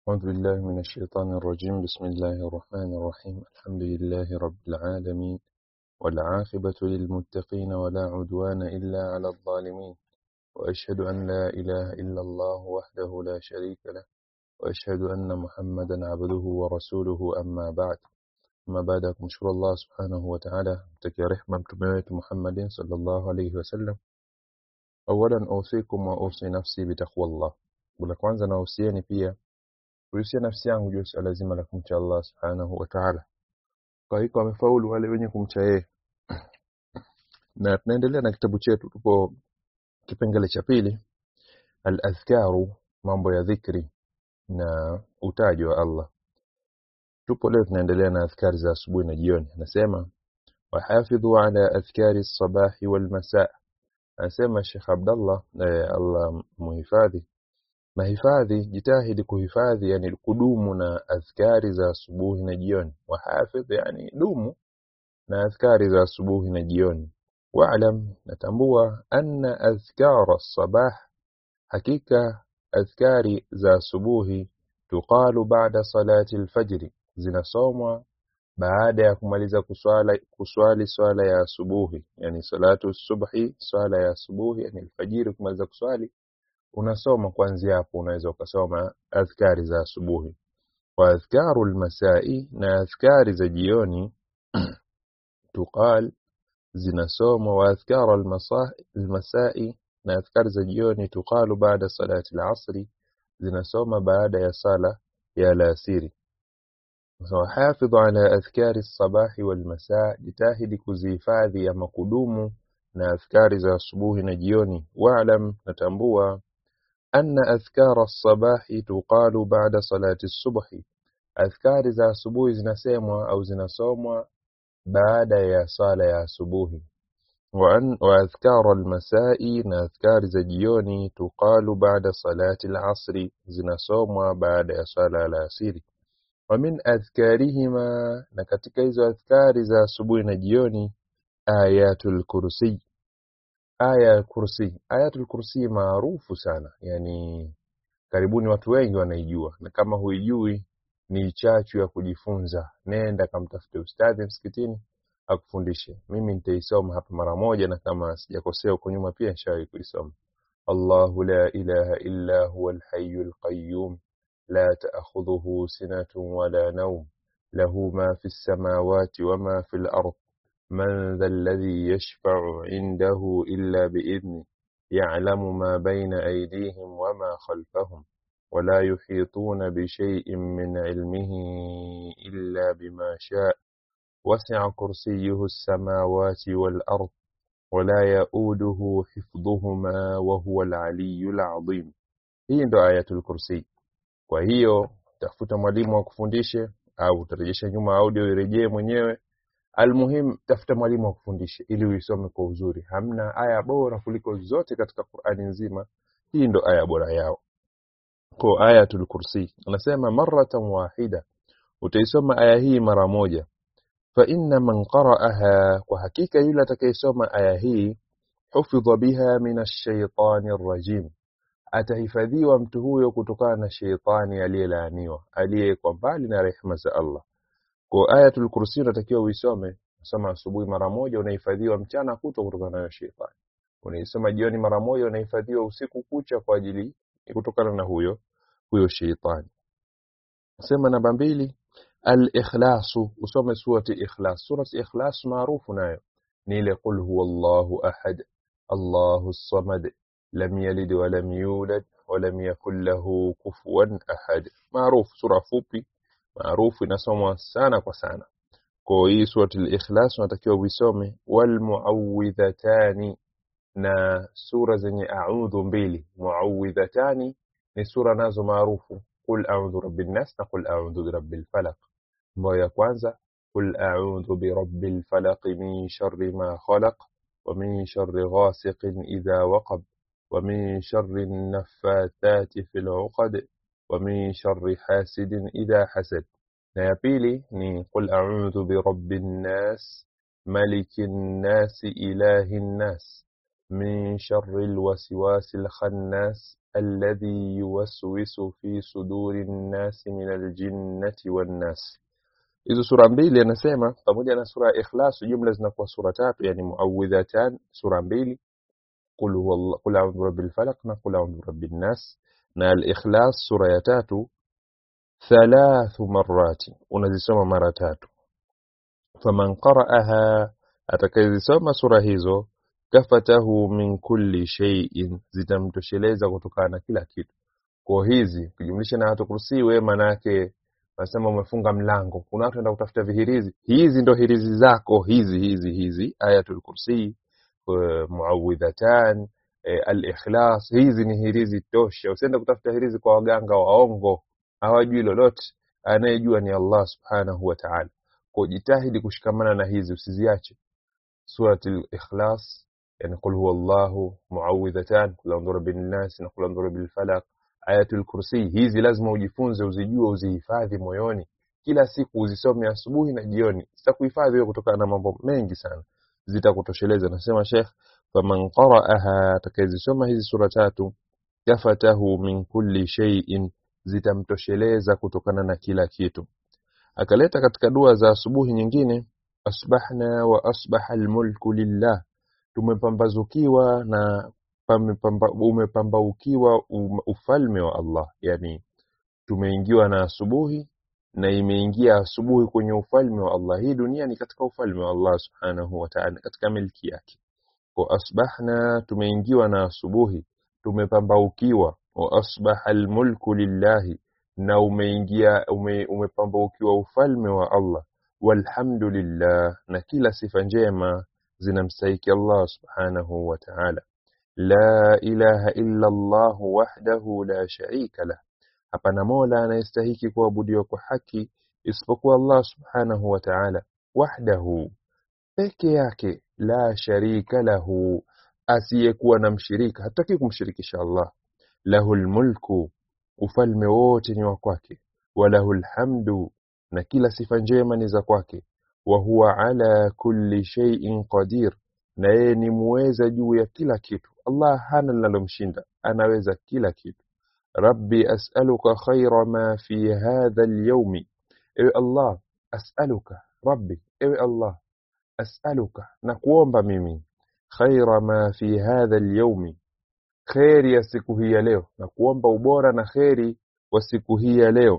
أعوذ بالله من الشيطان الرجيم بسم الله الرحمن الرحيم الحمد لله رب العالمين والعاقبة للمتقين ولا عدوان إلا على الظالمين وأشهد أن لا إله إلا الله وحده لا شريك له وأشهد أن محمدا عبده ورسوله أما بعد أما بعد kumshukuru Allah subhanahu wa ta'ala mtakia rehma mtume wetu Muhammadin sallallahu alayhi wasallam awalan usikum wa usi nafsi bitaqwallah la kwanza nahusieni pia kuhusia nafsi yangu juu ya suala zima la kumcha Allah subhanahu wa ta'ala kwa hiyo wamefaulu wale wenye kumcha yeye na tunaendelea na kitabu chetu tupo kipengele cha pili al-adhkaru mambo ya dhikri na utaji wa Allah tupo leo tunaendelea na adhkari za asubuhi na jioni anasema wahafidhu ala adhkari sabahi wal masaa anasema Sheikh Abdullah eh, Allah muhifadhi mahifadhi jitahidi kuhifadhi yani kudumu na adhkari za asubuhi na jioni wahafidh yani dumu na adhkari za asubuhi na jioni wa'lam natambua anna adhkara sabah hakika adhkari za asubuhi tuqalu ba'da salati alfajr zinasomwa baada ya kumaliza kuswala kuswali swala ya asubuhi yani salatu subhi swala ya asubuhi yani alfajiri kumaliza kuswali unasoma kuanzia hapo unaweza ukasoma adhkari za asubuhi wa adhkaru almasai na adhkari za jioni tuqal zinasomwa wa adhkaru almasai na adhkari za jioni tuqalu baada salati alasri zinasoma baada ya sala ya alasiri وحافظ على أذكار الصباح والمساء جتاهد كزيفاذي أما قدوم na adhkari za asubuhi na jioni wa'lam natambua anna adhkara as-sabahi tuqalu ba'da salati as-subhi adhkari za asubuhi zinasemwa au zinasomwa baada ya sala ya asubuhi wa an wa adhkara al-masai na adhkari za jioni tuqalu ba'da salati al-asri zinasomwa baada ya sala ya alasiri wa min adhkarihima na katika hizo adhkari za asubuhi na jioni ayatul kursi aya ya kursi ayatul kursi maarufu sana yani karibuni watu wengi wanaijua na kama huijui ni chachu ya kujifunza nenda kamtafute ustadhi msikitini akufundishe mimi nitaisoma hapa mara moja na kama sijakosea huko nyuma pia nishawahi kuisoma Allahu la ilaha illa huwa al-hayyul qayyum la ta'khudhuhu sinatun wala nawm lahu ma fi as-samawati wa ma fi al-ard من ذا الذي يشفع عنده إلا بإذنه يعلم ما بين أيديهم وما خلفهم ولا يحيطون بشيء من علمه إلا بما شاء وسع كرسيه السماوات والأرض ولا يؤوده حفظهما وهو العلي العظيم hii ndo ayatul kursi kwa hiyo tafuta mwalimu akufundishe au utarejesha nyuma audio irejee mwenyewe Almuhim, tafuta mwalimu akufundishe ili uisome kwa uzuri. Hamna aya bora kuliko zote katika Qur'ani nzima. Hii ndo aya bora yao. Kwa ayatul kursi anasema maratan wahida, utaisoma aya hii mara moja. Fa inna man qara'aha, kwa hakika yule atakayesoma aya hii hufidha biha min ash-shaytani rajim, atahifadhiwa mtu huyo kutokana na sheitani aliyelaaniwa, aliyekuwa mbali na rehema za Allah. Kwa ayatul kursi unatakiwa uisome, soma asubuhi mara moja, unahifadhiwa mchana kutwa kutokana na shetani. Unaisoma jioni mara moja, unahifadhiwa usiku kucha kwa ajili kutokana na huyo huyo shetani. Sema namba mbili, al-ikhlasu, usome surati ikhlas. Surati ikhlas maarufu nayo ni ile qul huwallahu ahad, Allahu samad, lam yalid wa lam yulad wa lam yakul lahu kufuwan ahad. Maarufu, sura fupi maarufu inasomwa sana kwa sana kwa hii surati al-ikhlas unatakiwa uisome wal muawwidhatani na sura zenye a'udhu mbili muawwidhatani ni sura nazo maarufu qul a'udhu birabbin nas na qul a'udhu birabbil falaq ambayo ya kwanza qul a'udhu birabbil falaq min sharri ma khalaq wa min sharri ghasiqin idha waqab wa min sharri an-naffathati fil 'uqad ومن شر حاسد إذا حسد na ya pili ni qul a'udhu bi rabbin nas malikin nas ilahin nas min sharri alwaswasil khannas الذي يوسوس في صدور الناس من الجنة والناس hizo sura mbili anasema pamoja na sura ya ikhlas jumla zinakuwa sura tatu yani muawidhatan sura mbili qul huwa qul a'udhu birabbil falaq na qul a'udhu birabbin nas na al-ikhlas sura ya tatu thalathu marrati unazisoma mara tatu faman qara'aha atakayezisoma sura hizo kafatahu min kulli shay'in zitamtosheleza kutokana na kila kitu kwa hizi kujumlisha na watu kursi we manake nasema umefunga mlango kuna watu wenda kutafuta vihirizi hizi ndo hirizi zako hizi hizi hizi ayatul kursi uh, muawidhatan eh, al-ikhlas hizi ni hirizi tosha usiende kutafuta hirizi kwa waganga waongo hawajui lolote anayejua ni Allah subhanahu wa ta'ala kwa jitahidi kushikamana na hizi usiziache surati al-ikhlas yani qul huwallahu muawidhatan qul a'udhu birabbin nas na qul a'udhu bil falaq ayatul kursi hizi lazima ujifunze uzijue uzihifadhi moyoni kila siku uzisome asubuhi na jioni zitakuhifadhi wewe kutokana na mambo mengi sana zitakutosheleza nasema Sheikh faman qara'aha atakayezisoma hizi sura tatu kafatahu min kulli shay'in zitamtosheleza kutokana na kila kitu akaleta katika dua za asubuhi nyingine asbahna wa asbaha almulku lillah tumepambazukiwa na pamepamba, umepambaukiwa um, ufalme wa Allah yani tumeingiwa na asubuhi na imeingia asubuhi kwenye ufalme wa Allah hii dunia ni katika ufalme wa Allah subhanahu wa ta'ala katika milki yake kwa asbahna tumeingiwa na asubuhi tumepambaukiwa wa asbaha almulku lillahi na umeingia ume, umepambaukiwa ufalme wa Allah walhamdulillah na kila sifa njema zinamstahiki Allah subhanahu wa ta'ala la ilaha illa Allah wahdahu la sharika lah hapana mola anayestahiki kuabudiwa kwa haki isipokuwa Allah subhanahu wa ta'ala wahdahu peke yake la sharika lahu asiyekuwa na mshirika hataki kumshirikisha Allah lahul mulku ufalme wote ni wa kwake walahul hamdu na kila sifa njema ni za kwake wa huwa ala kulli shay'in qadir na yeye ni muweza juu ya kila kitu Allah hana linalomshinda anaweza kila kitu rabbi as'aluka khayra ma fi hadha al-yawmi ewe Allah as'aluka rabbi ewe Allah as'aluka na kuomba mimi khayra ma fi hadha al-yawmi kheri ya siku hii ya leo na kuomba ubora na kheri wa siku hii ya leo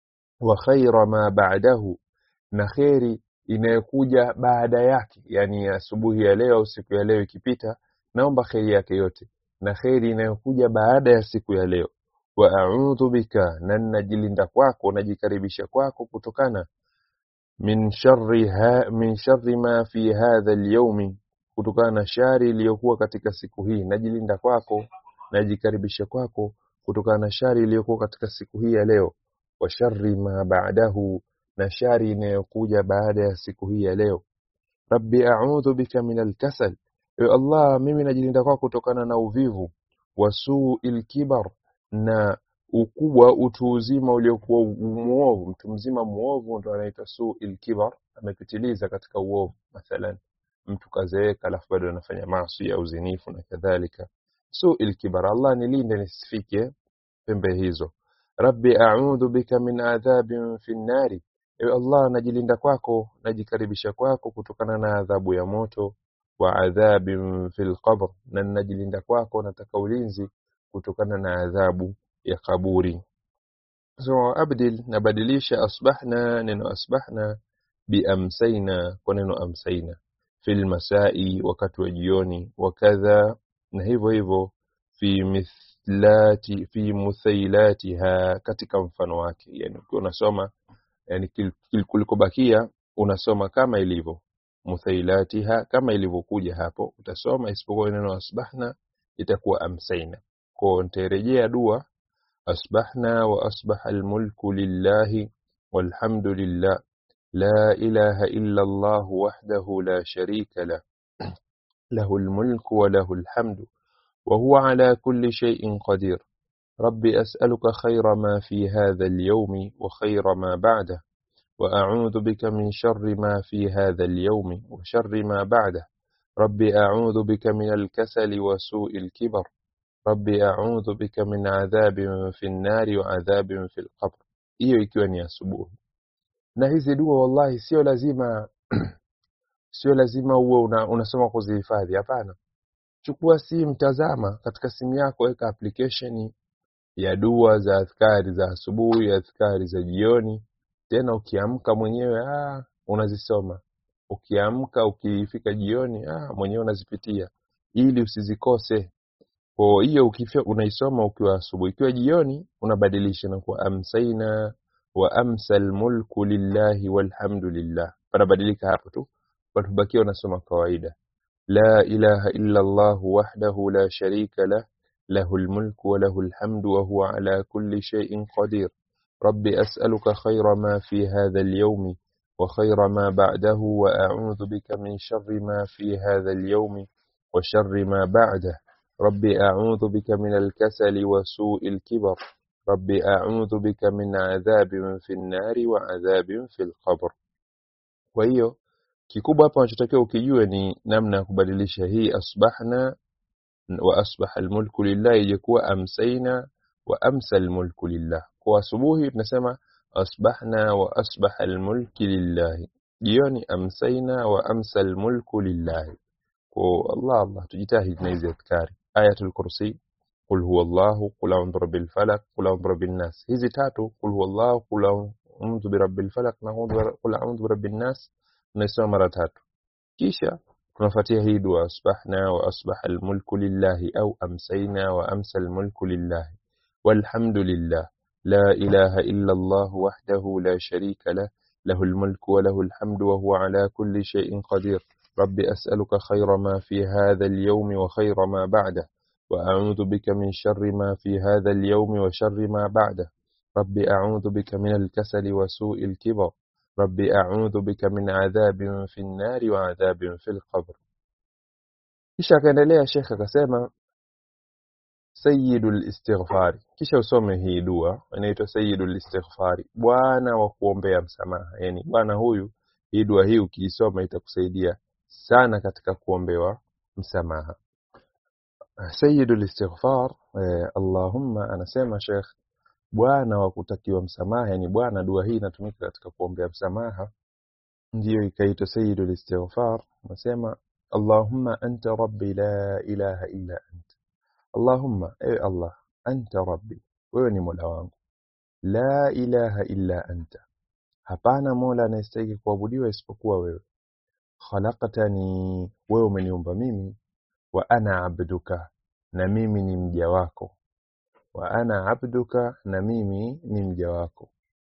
wa khaira ma ba'dahu na kheri inayokuja baada yake yani asubuhi ya leo au siku ya leo ikipita naomba kheri yake yote na kheri inayokuja baada ya siku ya leo wa a'udhu bika na ninajilinda kwako najikaribisha kwako kutokana min sharri ha, min sharri ma fi hadha al-yawmi kutokana na shari iliyokuwa katika siku hii najilinda kwako najikaribisha kwako kutokana na shari iliyokuwa katika siku hii ya leo wa sharri ma ba'dahu na shari inayokuja baada ya siku hii ya leo rabbi a'udhu bika min al-kasal ewe Allah mimi najilinda kwako kutokana na uvivu wa su'il kibar na ukubwa utu uzima uliokuwa muovu mtu mzima muovu ndo anaitwa su'il kibar amepitiliza katika uovu mathalan mtu kazeeka alafu bado anafanya maasi au zinifu na kadhalika su'il kibar Allah nilinde nisifike pembe hizo rabbi a'udhu bika min adhabin fi nari ewe Allah najilinda kwako najikaribisha kwako kutokana na adhabu ya moto wa adhabin fil qabr na najilinda kwako nataka ulinzi kutokana na adhabu ya kaburi so abdil nabadilisha asbahna neno asbahna biamsaina kwa neno amsaina fil masai wakati wa jioni wakadha na hivyo hivyo fi mithlati fi muthailatiha katika mfano wake yani ukiwa unasoma yani kulikobakia unasoma kama ilivyo muthailatiha kama ilivyokuja hapo utasoma isipokuwa neno asbahna itakuwa amsaina kwa nitarejea dua asbahna wa asbaha almulku lillahi walhamdulillah la ilaha illa Allah wahdahu la sharika lah له الملك وله الحمد وهو على كل شيء قدير رب أسألك خير ما في هذا اليوم وخير ما بعده وأعوذ بك من شر ما في هذا اليوم وشر ما بعده رب أعوذ بك من الكسل وسوء الكبر rabbi a'udhu bika min adhabin fi nnari wa adhabin fi lqabr hiyo ikiwa ni asubuhi na hizi dua wallahi sio lazima sio lazima uwe una, unasoma kuzihifadhi hapana chukua simu tazama katika simu yako weka application ya dua za adhkari za asubuhi adhkari za jioni tena ukiamka mwenyewe ah, unazisoma ukiamka ukifika jioni ah, mwenyewe unazipitia ili usizikose kwa hiyo ukifia unaisoma ukiwa asubuhi ikiwa jioni unabadilisha na kuwa amsaina wa amsa almulku lillahi walhamdulillah panabadilika hapo tu patubakia unasoma kawaida la ilaha illa allah wahdahu la sharika lah له الملك وله الحمد وهو على كل شيء قدير رب أسألك خير ما في هذا اليوم وخير ما بعده وأعوذ بك من شر ما في هذا اليوم وشر ما بعده رب أعوذ بك من الكسل وسوء الكبر رب أعوذ بك من عذاب في النار وعذاب في القبر kwa hiyo kikubwa hapa unachotakiwa ukijue ni namna ya kubadilisha hii asbahna wa asbaha almulku lillah ije kuwa amsaina wa amsa almulku lillah kwa asubuhi tunasema asbahna wa asbaha almulki lillahi jioni amsaina wa amsa almulku lillahi kwa Allah Allah tujitahidi na hizi adhkari ayatul kursi qul huwa Allah qul a'udhu birabbil falaq qul a'udhu birabbin nas hizi tatu qul huwa Allah qul a'udhu birabbil falaq na qul a'udhu birabbin nas tunasoma mara tatu kisha tunafuatia hii dua asbahna wa asbaha almulku lillahi au amsayna wa amsa almulku lillahi walhamdulillah la ilaha illa Allah wahdahu la sharika lah له الملك وله الحمد وهو على كل شيء قدير رب أسألك خير ما في هذا اليوم وخير ما بعده وأعوذ بك من شر ما في هذا اليوم وشر ما بعده رب أعوذ بك من الكسل وسوء الكبر رب أعوذ بك من عذاب في النار وعذاب في القبر kisha akaendelea shekhe akasema sayyidul istighfari kisha usome hii dua inaitwa sayyidul istighfari bwana wa kuombea msamaha yani bwana huyu hii dua hii ukiisoma itakusaidia sana katika kuombewa msamaha sayyidul istighfar eh, allahumma anasema shekh bwana wa kutakiwa msamaha yani bwana dua hii inatumika katika kuombea msamaha ndiyo ikaitwa sayyidul istighfar anasema allahumma anta rabbi la ilaha illa anta allahumma ewe allah anta rabbi wewe ni mola wangu la ilaha illa anta hapana mola anayestahili kuabudiwa isipokuwa wewe khalaqtani wewe umeniumba mimi wa ana abduka na mimi ni mja wako wa ana abduka na mimi ni mja wako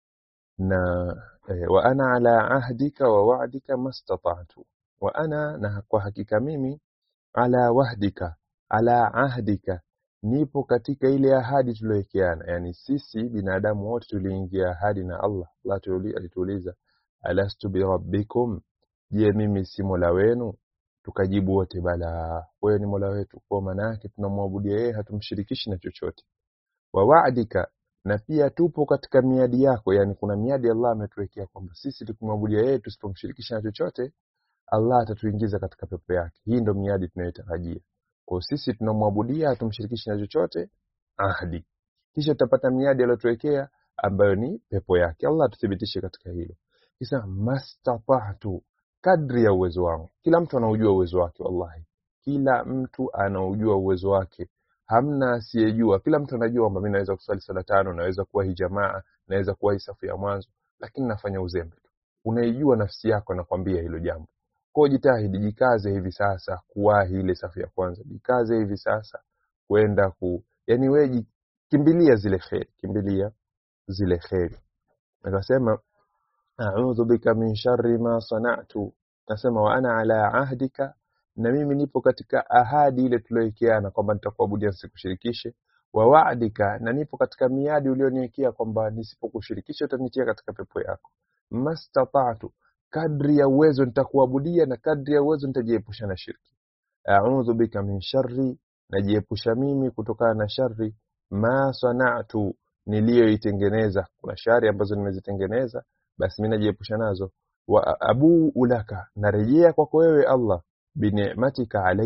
na eh, wa ana ala ahdika wa wa'dika mastata'tu wa ana na kwa hakika mimi ala wahdika ala ahdika nipo katika ile ahadi tuliyowekeana yani sisi binadamu wote tuliingia ahadi na Allah Allah alituuliza alastu birabbikum je mimi si mola wenu tukajibu wote bala wewe ni mola wetu kwa maana yake tunamwabudia yeye hatumshirikishi na chochote wa wa'dika na pia tupo katika miadi yako yani kuna miadi Allah ametuwekea kwamba sisi tukimwabudia yeye tusipomshirikisha na chochote Allah atatuingiza katika pepo yake hii ndo miadi tunayotarajia kwa sisi tunamwabudia hatumshirikishi na chochote ahadi kisha tutapata miadi aliyotuwekea ambayo ni pepo yake Allah tuthibitishe katika hilo kisa mastata'tu kadri ya uwezo wangu kila mtu anaujua uwezo wake wallahi kila mtu anaujua uwezo wake hamna asiyejua kila mtu anajua kwamba mimi naweza kusali sala tano naweza kuwa hii jamaa naweza kuwa hii safu ya mwanzo lakini nafanya uzembe tu unaijua nafsi yako nakwambia hilo jambo kwa jitahidi jikaze hivi sasa kuwahi ile safu ya kwanza jikaze hivi sasa kwenda ku yani wewe kimbilia zile kheri kimbilia zile kheri akasema a'udhu bika min sharri ma sana'tu nasema wa ana ala ahdika na mimi nipo katika ahadi ile tuliyowekeana kwamba nitakuabudia sikushirikishe wa wa'dika na nipo katika miadi ulioniwekea kwamba nisipokushirikisha utanitia katika pepo yako mastata'tu kadri ya uwezo nitakuabudia na kadri ya uwezo nitajiepusha na shirki a'udhu bika min sharri najiepusha mimi kutokana na shari ma sana'tu niliyoitengeneza kuna shari ambazo nimezitengeneza basi mimi najiepusha nazo wa abu ulaka narejea kwako wewe Allah bineematika alayya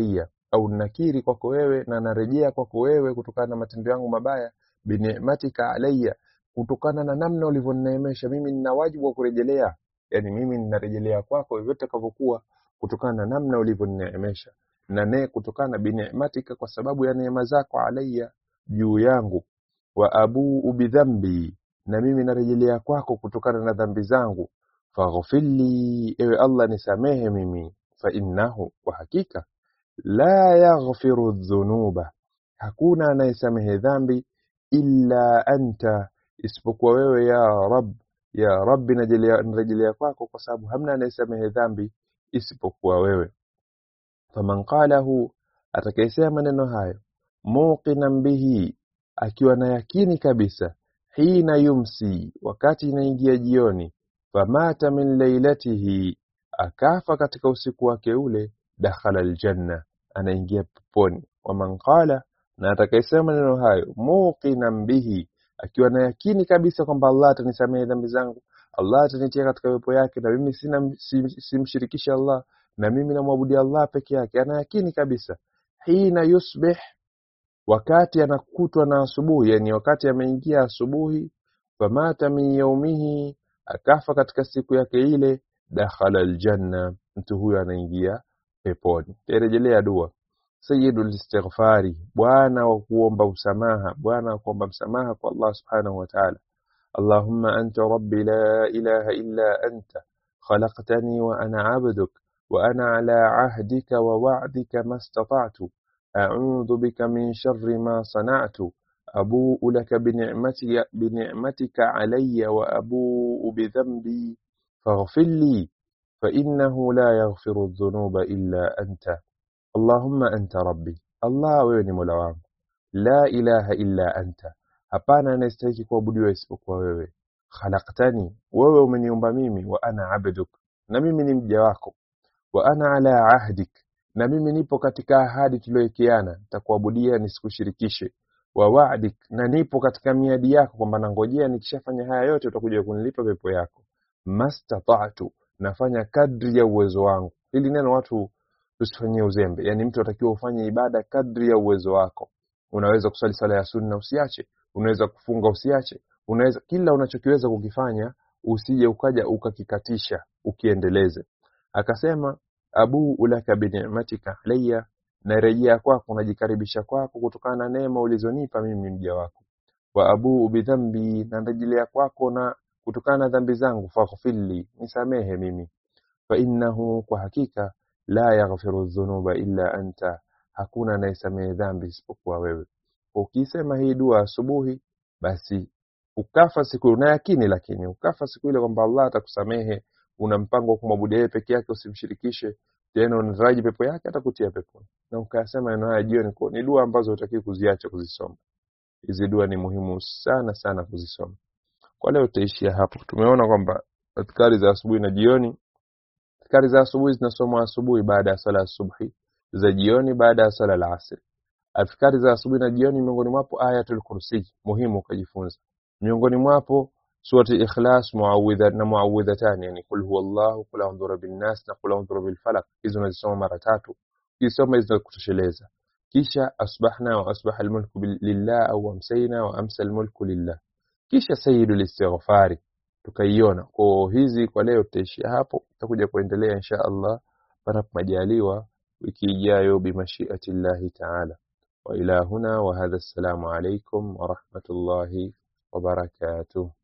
au nakiri kwako wewe na narejea kwako wewe kutokana na matendo yangu mabaya binimatika alayya kutokana na namna ulivyonineemesha mimi nina wajibu wa kurejelea yani mimi ninarejelea kwako vyote takavyokuwa kutokana na namna ulivyonineemesha na ne kutokana na binimatika kwa sababu ya neema zako alayya juu yangu wa abuu bidhambi na mimi narejelea kwako kutokana na dhambi zangu faghfirli ewe Allah nisamehe mimi fa innahu kwa hakika la yaghfiru dhunuba hakuna anayesamehe dhambi illa anta isipokuwa wewe ya rab ya rabbi najelea- narejelea kwako kwa sababu hamna anayesamehe dhambi isipokuwa wewe faman qalahu atakayesema maneno hayo muqinan bihi akiwa na yakini kabisa hina yumsi wakati inaingia jioni famata min lailatihi akafa katika usiku wake ule dakhala aljanna anaingia peponi waman qala na atakayesema maneno hayo muqinan bihi akiwa na yakini kabisa kwamba Allah atanisamehe dhambi zangu Allah atanitia katika pepo yake na mimi sina sim- simshirikisha Allah na mimi namwabudia Allah peke yake ana yakini kabisa hina yusbih wakati anakutwa na asubuhi yani wakati ameingia asubuhi famata min yaumihi akafa katika siku yake ile dakhala aljanna mtu huyo anaingia peponi tarejelea dua sayyidul istighfari bwana wa kuomba msamaha bwana wa kuomba msamaha kwa Allah subhanahu wa ta'ala اللهم أنت ربي لا إله إلا أنت خلقتني وأنا عبدك وأنا على عهدك ووعدك ما استطعت أعوذ بك من شر ما صنعت أبوء لك بنعمتي بنعمتك علي وأبوء بذنبي فاغفر لي فإنه لا يغفر الذنوب إلا أنت اللهم أنت ربي الله ويني مولا لا إله إلا أنت hapana anayestahili kuabudiwa isipokuwa wewe khalaqtani wewe umeniumba mimi wa ana abduk na mimi ni mja wako wa ana ala ahdik na mimi nipo katika ahadi tuliyowekeana nitakuabudia nisikushirikishe wa wa'dik na nipo katika miadi yako kwamba nangojea nikishafanya haya yote utakuja kunilipa pepo yako mastata'tu nafanya kadri ya uwezo wangu hili neno watu tusifanyie uzembe yani mtu atakiwa ufanye ibada kadri ya uwezo wako unaweza kuswali sala ya sunna usiache unaweza kufunga usiache unaweza kila unachokiweza kukifanya usije ukaja ukakikatisha ukiendeleze akasema abu ulaka bini'matika alayya narejea kwako najikaribisha kwako kutokana na neema ulizonipa mimi mja wako wa abu bidhambi na narejelea kwako na kutokana na dhambi zangu faghfirli nisamehe mimi fa innahu kwa hakika la yaghfiru dhunuba illa anta hakuna anayesamehe dhambi isipokuwa wewe ukisema hii dua asubuhi basi ukafa siku una yakini lakini ukafa siku ile kwamba Allah atakusamehe una mpango wa kumwabudu yeye peke yake usimshirikishe tena unataraji pepo yake atakutia peponi na ukasema maneno haya jioni kwa ni dua ambazo hutakiwi kuziacha kuzisoma hizi dua ni muhimu sana sana kuzisoma kwa leo tutaishia hapo tumeona kwamba adhkari za asubuhi na jioni adhkari za asubuhi zinasomwa asubuhi baada ya sala ya subhi za jioni baada ya sala la asri adhkari za asubuhi na jioni miongoni mwapo ayatul kursi muhimu ukajifunza miongoni mwapo surati ikhlas muawidha na muawidhatan yani kul huwallahu kul a'udhu birabbin nas na kul a'udhu bil falaq hizo unazisoma mara tatu ukisoma hizo kutosheleza kisha asbahna wa asbaha almulku bil- lillah au amsayna wa amsa almulku lillah kisha sayyidul istighfari tukaiona kwa hizi kwa leo tutaishia hapo tutakuja kuendelea insha Allah panapo majaliwa wiki ijayo bimashiati llahi taala وإلى هنا وهذا السلام عليكم ورحمة الله وبركاته